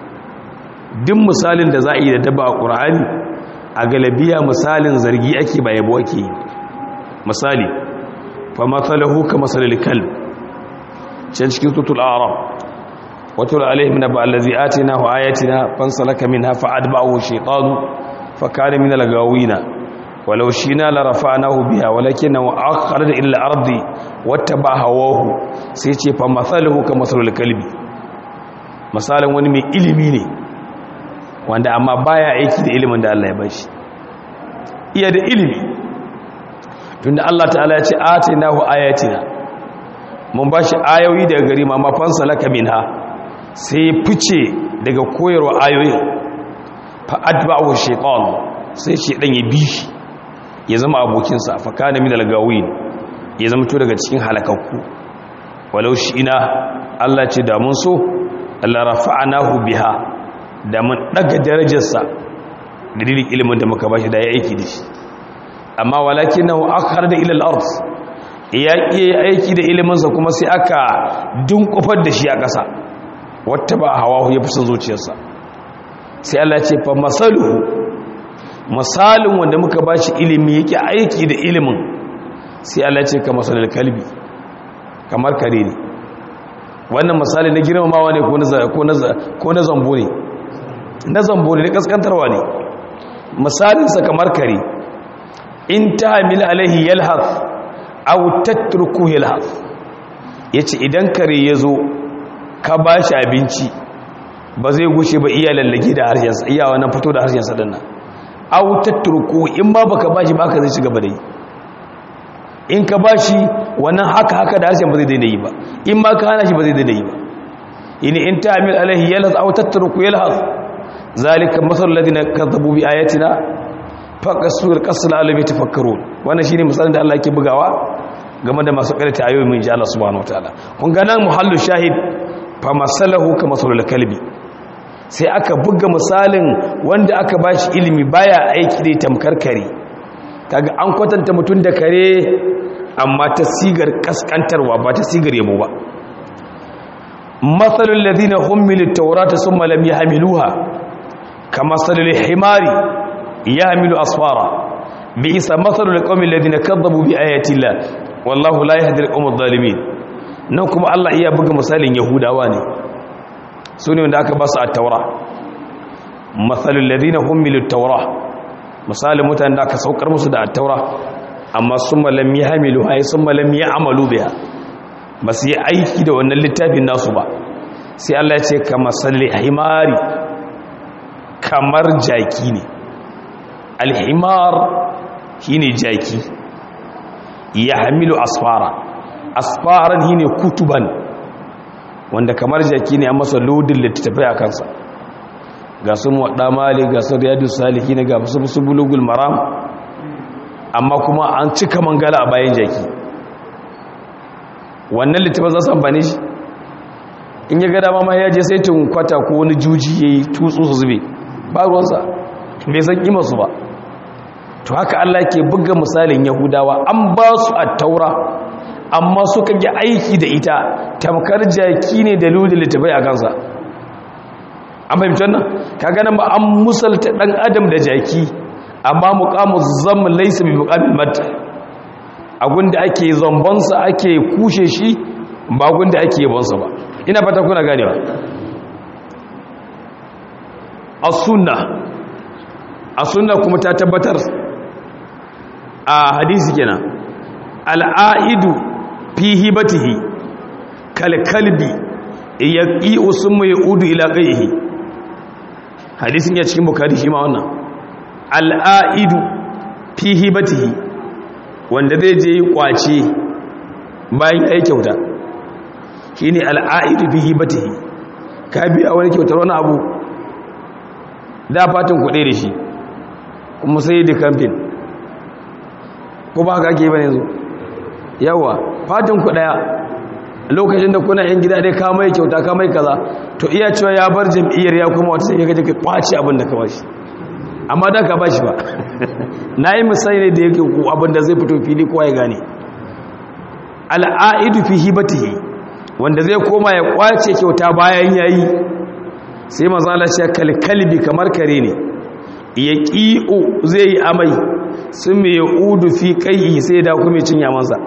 duk misalin da za a yi da dabba a qur'ani a galabiya misalin zargi ake ba yabo ake yi misali فمثله كمثل الكلب can cikin tutul arab wato alaihim naba allazi atinahu ayatina fansalaka minha fa'adba'ahu shaytanu fakana min al-gawina walau shina la rafa'nahu biha walakinahu akhraja ila al-ardi wattaba hawahu sai ce fa mathaluhu kamathalul kalbi misalin wani mai ilimi ne wanda amma baya aiki da ilimin da Allah ya bashi iya da ilimi tunda Allah ta'ala ya ce atinahu ayatina mun bashi ayoyi daga gari ma mafansa laka minha sai fice daga koyarwa ayoyin fa atba'u shaytan sai shaydan ya bi shi ya zama abokin sa fa kana min al-gawin ya zama to daga cikin halakakku walau shi ina Allah ce da mun so Allah rafa'anahu biha da mun daga darajarsa da dalilin ilimin da muka bashi da ya aiki da shi amma walakin nahu akhar da ilal ard ya iya aiki da iliminsa kuma sai aka dunkufar da shi a ƙasa wata ba hawahu ya fusa zuciyarsa sai Allah ce fa masaluhu misalin wanda muka bashi ilimi yake aiki da ilimin sai Allah ce ka masalul kalbi kamar kare ne wannan misali na girmamawa ne ko na zambo ne na zambo ne na kaskantarwa ne misalinsa kamar kare in ta hamil alaihi yalhaf aw tatruku yalhaf yace idan kare yazo ka bashi abinci ba zai gushe ba iya lallage da harshensa iya wannan fito da harshensa din nan aw tatruku in ma baka bashi ba ka zai ci gaba da yi in ka bashi wannan haka haka da harshen ba zai daina yi ba in ma ka hana shi ba zai daina yi ba in in ta'mil alaihi yalhas aw tatruku yalhas zalika masal ladina kadzabu bi ayatina faqasur qasl alam yatafakkarun wannan shine misalin da Allah yake bugawa game da masu karanta ayoyi mun ji Allah subhanahu wataala kun ga nan muhallu shahid fa masalahu ka masalul kalbi sai aka buga misalin wanda aka bashi ilimi baya aiki da tamkar kare kaga an kwatanta mutun da kare amma ta sigar kaskantarwa ba ta sigar yabo ba masalul ladina hummilut tawrata thumma lam yahmiluha kamasalul himari yahmilu asfara bi'sa masalul qaumil ladina kadzabu bi ayati llah wallahu la yahdi al-qawmal zalimin nan kuma Allah iya buga misalin yahudawa ne sune wanda aka ba su at-taura masalul ladina humilu at-taura misalin mutanen da aka saukar musu da at-taura amma summa lam yahmilu ay summa lam ya'malu biha ba su yi aiki da wannan littafin nasu ba sai Allah ya ce kama salli himari kamar jaki ne al-himar shine jaki ya hamilu asfara asfaran shi ne kutuban wanda kamar jaki ne a masa lodin littattafai a kansa ga su waɗa mali ga su riyadu saliki ne ga su su bulugul maram amma kuma an cika mangala a bayan jaki wannan littattafai za su amfani shi in ya gada ma ya je sai tun kwata ko wani juji ya yi tutsu su zube ba ruwansa bai san ƙimarsu ba to haka Allah ke buga misalin Yahudawa an ba su at-taura amma suka yi aiki da ita tamkar jaki ne da lulul littafai a kansa an fahimci wannan kaga nan ba an musalta dan adam da jaki amma muqamu zamm laysa bi muqamil mat da ake zamban sa ake kushe shi ba gunda ake yabon sa ba ina fata kuna ganewa as-sunnah as-sunnah kuma ta tabbatar a hadisi kenan al'aidu fi hibatihi kalkalbi yaqi usmu yaudu ila qayhi hadisin ya cikin bukhari shi ma wannan al'aidu fi hibatihi wanda zai je kwace bayan yayi kyauta shine al'aidu fi hibatihi ka biya wani kyautar wani abu da fatan kuɗe da shi kuma sai da kamfin ko ba haka ake bane yanzu yawa fatan ku daya lokacin da kuna yan gida dai ka mai kyauta ka mai kaza to iya cewa ya bar jam'iyyar ya kuma wata sai ka je ka kwaci abin da ka bashi amma da ka bashi ba nayi misali ne da yake ku abin da zai fito fili kowa ya gane al'aidu fi hibatihi wanda zai koma ya kwace kyauta bayan yayi sai manzo Allah ya kalkalbi kamar kare ne ya ƙi'u zai yi amai sun mai udu fi kai sai da kuma cin yamansa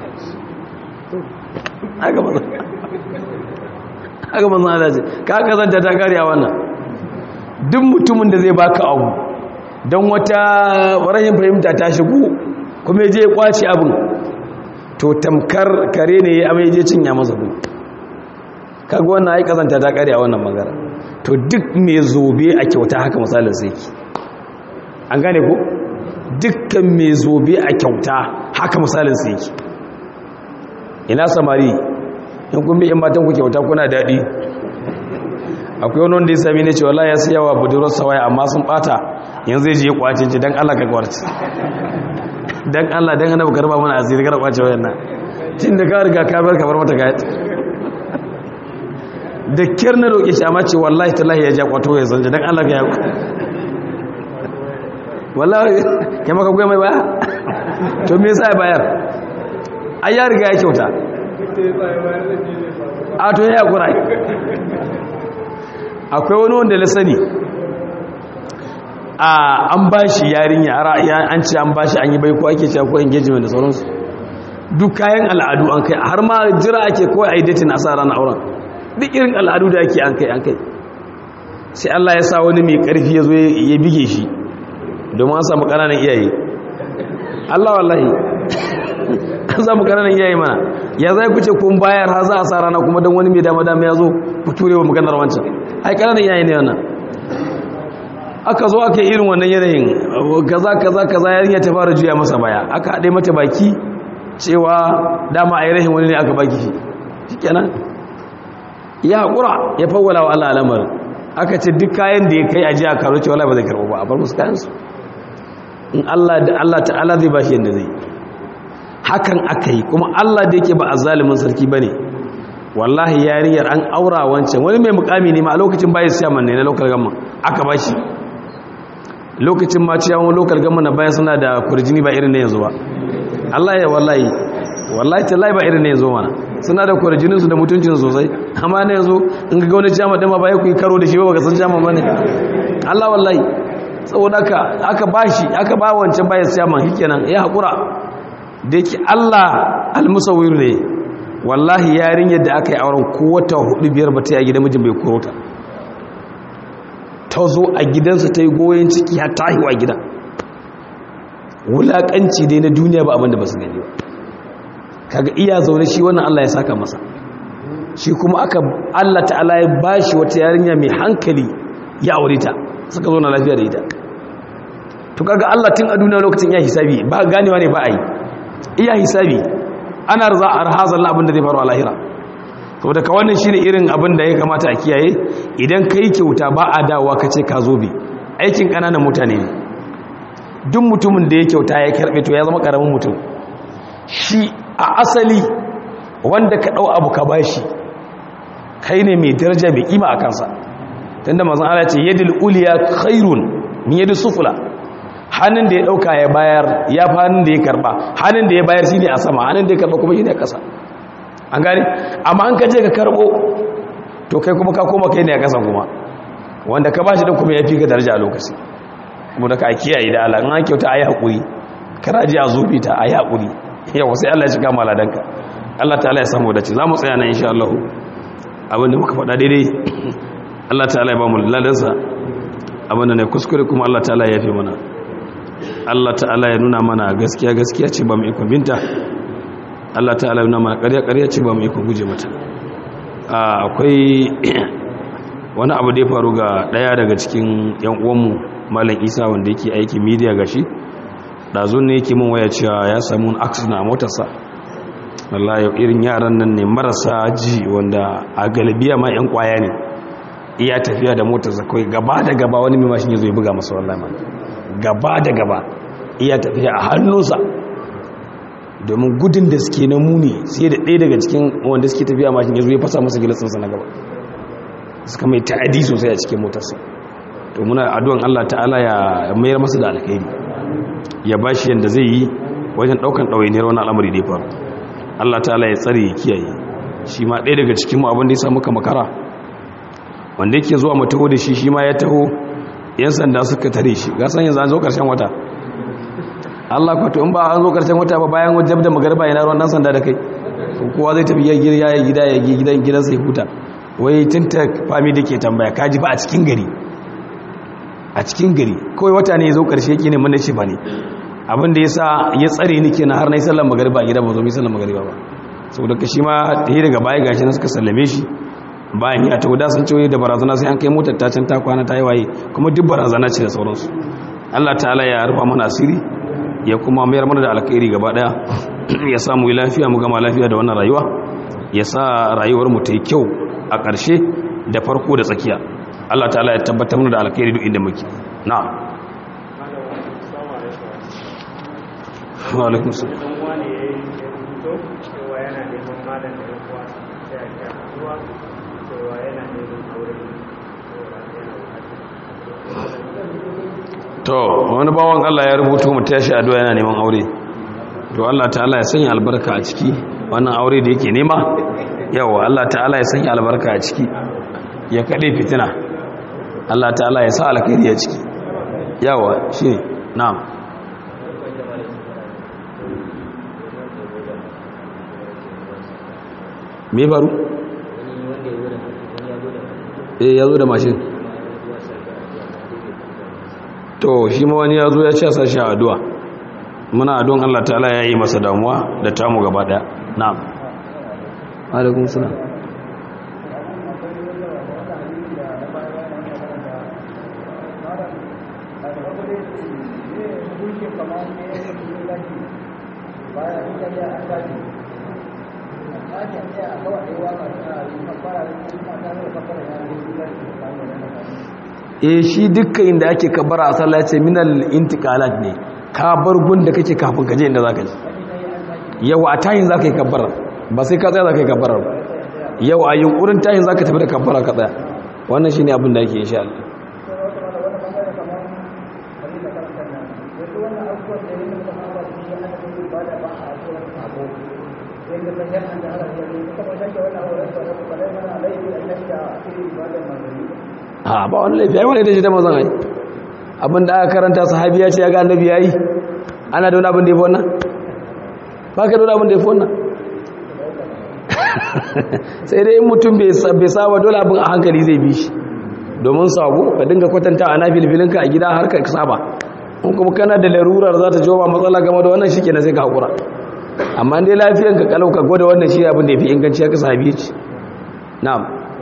haka manzan Allah ce ka kazanta ta kare a wannan duk mutumin da zai baka abu don wata rahin fahimta ta shigo kuma ya je ya kwace abin to tamkar kare ne ya amai je cin yamansa bu kaga wannan ai kazanta ta kare a wannan magana to duk mai zobe a kyauta haka misalin sai ki an gane ko dukkan mai zobe a kyauta haka misalin sai yake ina samari in kun bi in matan ku kyauta kuna daɗi akwai wani wanda ya sami ne cewa ya siya wa budurwar sawaya amma sun bata yanzu zai je kwacin ci don allah ka kwarci don allah don hana bukar ba mana asiri kar kwace wayan nan tun da ka riga ka bar kamar mata gaya da kyar na roƙe shi amma ce wallahi tallahi ya ja kwato ya zanje don allah ka ya wallahi ya maka goya mai baya to me yasa ya bayar ai ya riga ya kyauta a to ya kura akwai wani wanda na sani a an bashi yarinya an ce an bashi an yi bai ko ake cewa ko engagement da sauransu duk kayan al'adu an kai har ma jira ake kawai a yi datin a sa ranar auren duk irin al'adu da ake an kai an kai sai Allah ya sa wani mai karfi ya zo ya bige shi domin an samu ƙananan iyaye Allah wallahi an samu ƙananan iyaye mana ya zai kuce kun bayar har za a sa rana kuma don wani mai dama dama ya zo ku ture wa maganar wancan ai ƙananan iyaye ne wannan aka zo aka yi irin wannan yanayin kaza kaza kaza yarinya ta fara juya masa baya aka haɗe mata baki cewa dama a yi rahin wani ne aka baki shi shikenan ya haƙura ya fawwala wa Allah al'amarin aka ce duk kayan da ya kai aji a karo cewa ba zai karɓo ba a bar musu kayansu in Allah da Allah ta'ala zai ba shi yadda zai hakan aka yi kuma Allah da yake ba a zalimin sarki ba ne wallahi yariyar an aura wancan wani mai mukami ne ma a lokacin bayan siyaman ne na lokal gamma aka ba shi lokacin ma ciyawan lokal gamma na bayan suna da kurjini ba irin na yanzu ba Allah ya wallahi wallahi tallahi ba irin na yanzu mana suna da kurjinin su da mutuncin sosai amma na yanzu in ga wani jama din ma ba ya ku karo da shi ba ka san jama bane Allah wallahi saboda aka aka bashi aka ba wancan bayan siyaman shikenan ya hakura da yake Allah almusawwir ne wallahi yarinyar da aka yi auren ko wata hudu biyar ba ta yi a gidan mijin bai koro ta ta zo a gidansa ta yi goyon ciki har ta haihuwa gida wulaƙanci dai na duniya ba abinda ba su gani ba kaga iya zaune shi wannan Allah ya saka masa shi kuma aka Allah ta'ala ya bashi wata yarinya mai hankali ya aure ta suka zo na lafiya da ita to kaga Allah tun a duniya lokacin iya hisabi ba ganewa ne ba a yi iya hisabi ana za a rahazan abin da zai faru a lahira saboda ka wannan shine irin abin da ya kamata a kiyaye idan ka yi kyauta ba a dawowa ka ce ka zo bi aikin ƙananan mutane ne duk mutumin da ya kyauta ya karɓe to ya zama ƙaramin mutum shi a asali wanda ka ɗau abu ka bashi kai ne mai daraja mai ƙima a kansa tunda mazan ala ce yadda uliya khairun min yadda sufula hannun da ya ɗauka ya bayar ya fi hannun da ya karɓa hannun da ya bayar shi ne a sama hannun da ya karɓa kuma shi ne a ƙasa an gane amma an kaje ka karɓo to kai kuma ka koma kai ne a ƙasa kuma wanda ka bashi ɗin kuma ya fi ka daraja a lokaci kuma da ka kiyaye da Allah in an kyauta a yi haƙuri karaji a zubi ta a yi haƙuri yawa sai Allah ya shiga maladanka Allah ta'ala ya samu dace za mu tsaya nan insha Allah abinda muka faɗa daidai Allah ta'ala ya ba mu ladansa abinda ne kuskure kuma Allah ta'ala ya fi mana Allah ta'ala ya nuna mana gaskiya gaskiya ce ba mu iko binta Allah ta'ala ya nuna mana ƙarya ƙarya ce ba mu iko guje mata akwai wani abu da ya faru ga ɗaya daga cikin yan uwanmu malam Isa wanda yake aiki media gashi ɗazun ne yake min waya cewa ya samu wani accident a motarsa wallahi irin yaran nan ne marasa ji wanda a galibiya ma yan kwaya ne iya tafiya da motarsa kawai gaba da gaba wani mai mashin ya zo ya buga masa wallahi man gaba da gaba iya tafiya a hannunsa domin gudun da suke na muni sai da ɗaya daga cikin wanda suke tafiya mashin ya zo ya fasa masa gilasinsa na gaba suka mai ta'adi sosai a cikin motarsa to muna addu'an Allah ta'ala ya mayar masa da alkhairi ya ba shi yadda zai yi wajen ɗaukan ɗawainiyar wani al'amari da ya faru Allah ta'ala ya tsare ya kiyaye shi ma ɗaya daga cikin mu abin da ya samu ka makara wanda yake zuwa mu taho da shi shi ma ya taho yan sanda suka tare shi ga san yanzu an zo ƙarshen wata Allah kwato in ba an zo ƙarshen wata ba bayan wajen da magarba yana ruwan dan sanda da kai kowa zai tafi ya gida ya gida ya gidan gidansa ya huta wai tinta fami da ke tambaya kaji ba a cikin gari a cikin gari kawai wata ne ya zo ƙarshe yake ne mana ce ba ne abin da ya sa ya tsare ni kenan har na yi sallar magariba a gida ba zo mai sallar magariba ba saboda ka shi ma ɗaya daga baya gashi na suka sallame shi bayan ya ta wuda sun ce da barazana sai an kai motar ta can ta kwana ta yi waye kuma duk barazana ce da sauransu Allah ta'ala ya rufa mana asiri ya kuma mayar mana da alkhairi gaba daya ya samu lafiya mu gama lafiya da wannan rayuwa ya sa rayuwar mu ta yi kyau a ƙarshe da farko da tsakiya Allah ta'ala ya tabbatar mana da alkhairi duk inda muke na'am wa alaikum salam to wani bawan Allah ya rubuto mu tashi addu'a yana neman aure to Allah ta'ala ya sanya albarka a ciki wannan aure da yake nema yawa Allah ta'ala ya sanya albarka a ciki ya kade fitina Allah ta'ala ya sa alkhairi a ciki yawa shine na'am me faru eh ya zo da mashin to shi ma wani ya zo ya ce sashi a addu'a muna addu'an Allah ta'ala ya yi masa damuwa da tamu gaba daya na'am alaikum salam e shi dukkan inda ake kabbara a sallah ce minal intiqalat ne ka bar gunda kake kafin ka je inda zaka je yawa a tayin zaka yi kabbara ba sai ka tsaya zaka yi kabbara ba yau a yunkurin tayin zaka tafi da kabbara ka tsaya wannan shine abin da yake insha Allah a ba wani laifi ai wani da shi ta mazan ai abin da aka karanta sahabiya ce ya ga annabi yayi ana da wani abin da ya fi wannan ba ka da wani abin da ya fi wannan sai dai in mutum bai saba dole abin a hankali zai bi shi domin sabo ka dinga kwatanta a na filfilinka a gida har ka saba in kuma kana da larurar za ta jawo matsala game da wannan shi kenan sai ka haƙura amma dai lafiyanka kalau ka gwada wannan shi abin da ya fi inganci ya ka sahabi ce na'am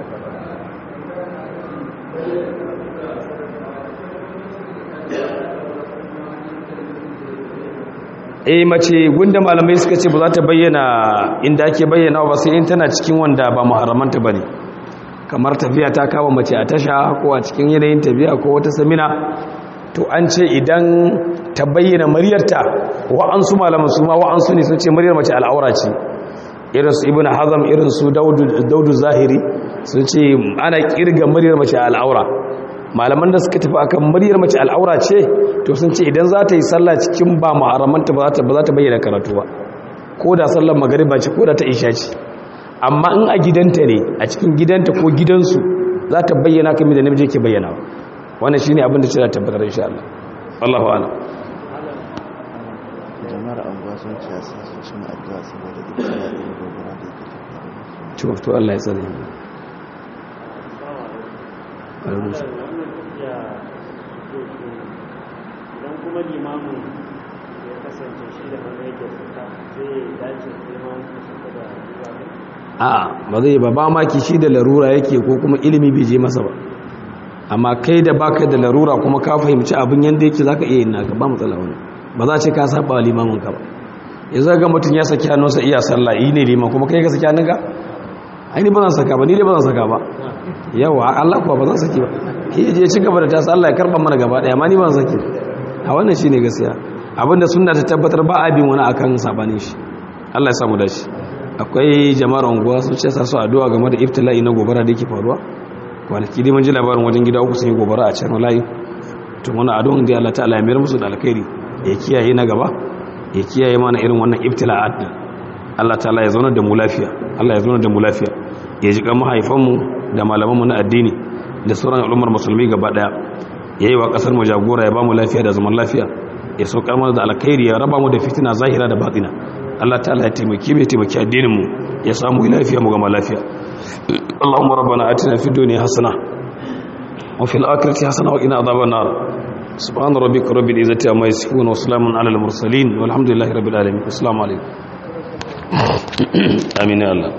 eh mace gunda malamai suka ce ba za ta bayyana inda ake bayyana ba sai in tana cikin wanda ba muharramanta bane kamar tafiya ta kama mace a tasha ko a cikin yanayin tafiya ko wata samina to an ce idan ta bayyana muryarta wa'ansu malaman su ma wa'ansu ne sun ce muryar mace al'aura ce irin su ibnu hazam irin su daudu zahiri sun ce ana kirga muryar mace al'aura malaman da suka tafi akan muryar mace al'aura ce to sun ce idan za ta yi sallah cikin ba muharramanta ba za ta bayyana karatu ba ko da sallar magariba ce ko da ta isha ce amma in a gidanta ne a cikin gidanta ko gidansu za ta bayyana kamar da namiji ke bayyana wannan shine abin da ce za ta tabbatar insha Allah Allahu a'lam jama'ar anguwa sun ce sun su cin addu'a saboda ibtila da gobara da yake tafiya to to Allah ya tsare idan kuma limamin ya kasance shi da wani yake suka zai dace limamin suka da limamin a ba zai ba ba maki shi da larura yake ko kuma ilimi bai je masa ba amma kai da baka da larura kuma ka fahimci abin yanda yake zaka iya yin naka ba matsala wani ba za ce ka saba limamin ka ba yanzu ga mutum ya saki hannunsa iya sallah yi ne liman kuma kai ka saki hannunka ai ni ba zan saka ba ni dai ba zan saka ba yawa Allah kuwa ba zan saki ba shi je ci gaba da tasa Allah ya karba mana gaba daya amma ni ba zan saki a wannan shine gaskiya abinda sunna ta tabbatar ba a bin wani akan sabanin shi Allah ya samu dashi akwai jama'ar unguwa sun ce sa su addu'a game da ibtila'i na gobara da yake faruwa kwanaki dai mun ji labarin wajen gida uku sun yi gobara a can layi to muna addu'an da Allah ta'ala ya mayar musu da alkhairi ya kiyaye na gaba ya kiyaye mana irin wannan ibtila'at din Allah ta'ala ya zauna da mu lafiya Allah ya zauna da mu lafiya ya ji kan mahaifanmu da malamanmu na addini da sauran al'ummar musulmi gaba daya yayi wa kasar mu jagora ya ba mu lafiya da zaman lafiya ya saukar mana da alkhairi ya raba mu da fitina zahira da batina Allah ta'ala ya taimaki mai taimaki addinin mu ya samu lafiya mu gama lafiya Allahumma rabbana atina fid dunya hasana wa fil akhirati hasana wa qina adhaban nar subhana rabbika rabbil izzati amma yasifun wa salamun alal mursalin walhamdulillahi rabbil alamin assalamu alaikum amin ya Allah